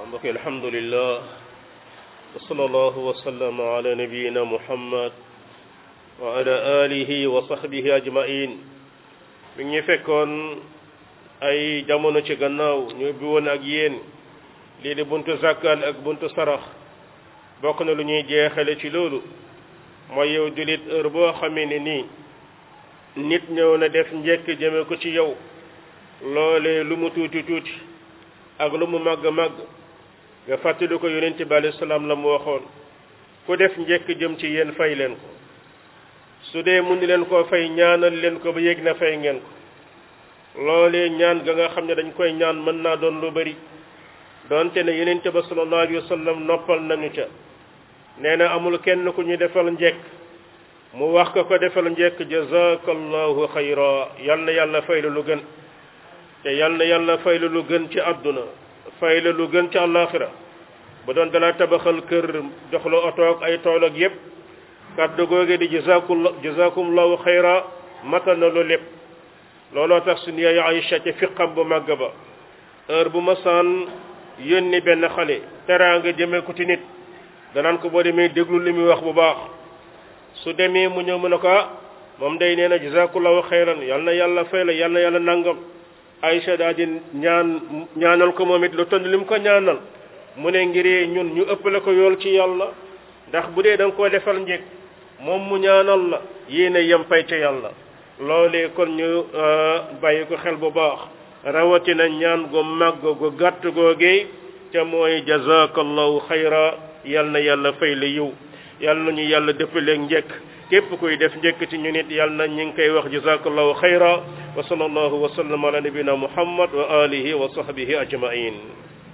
mbokk alhamdulillah wa sallallahu wa sallama ala nabiyina muhammad wa ala alihi wa sahbihi ajmain mi ngi fekkoon ay jamono ci gannaaw ñu bi woon ak yéen lii di buntu zakkal ak buntu sarax bokk na lu ñuy jeexale ci loolu mooy yow jullit heure boo xamee ne nii nit ñëw na def njekk jëme ko ci yow loolee lu mu tuuti tuuti ak lu mu màgg màgg nga fàttali ko yonent bi alayhi salaam la mu waxoon ku def njekk jëm ci yéen fay leen ko su dee mun leen koo fay ñaanal leen ko ba yéeg na fay ngeen ko loolee ñaan ga nga xam ne dañ koy ñaan mën naa doon lu bari donte ne yonent ba sallallahu alayhi wa sallam noppal nañu ca nee na amul kenn ku ñu defal njekk mu wax ko ko defal njekk jazakallahu xayra yal na yàlla fay la lu gën te yal na yàlla fay la lu gën ci àdduna fay la lu gën ci àllaaxira bu doon dala tabaxal kër jox la oto ak ay tool ak yépp kàddu googe di jazakumullah jazakumullahu xayra matal na lu lépp looloo tax suñu yaay Aïcha ci fiqam bu màgg ba heure bu ma saan yónni benn xale teraanga jëmee ko ci nit danaan ko boo demee déglu li muy wax bu baax su demee mu ñëw mu ne ko moom day nee na jazakumullahu xayran yal na yàlla fay la yal na yàlla nangam Aïcha daal di ñaan ñaanal ko moom it lu tënd li mu ko ñaanal mu ne ngir ñun ñu ëppale ko yool ci yàlla ndax bu dee da nga koo defal njëkk moom mu ñaanal la yéen a yem fay ca yàlla loolee kon ñu bàyyi ko xel bu baax rawatina ñaan gu màgg gu gàtt googee ca mooy jazakallahu xayra yal na yàlla fay la yiw yal na ñu yàlla dëppaleeg njëkk képp kuy def njëkk ci ñu nit yal na ñu ngi koy wax jazakallahu xayra wa sallallahu wa sallam ala nabina muhammad wa alihi wa sahbihi ajmain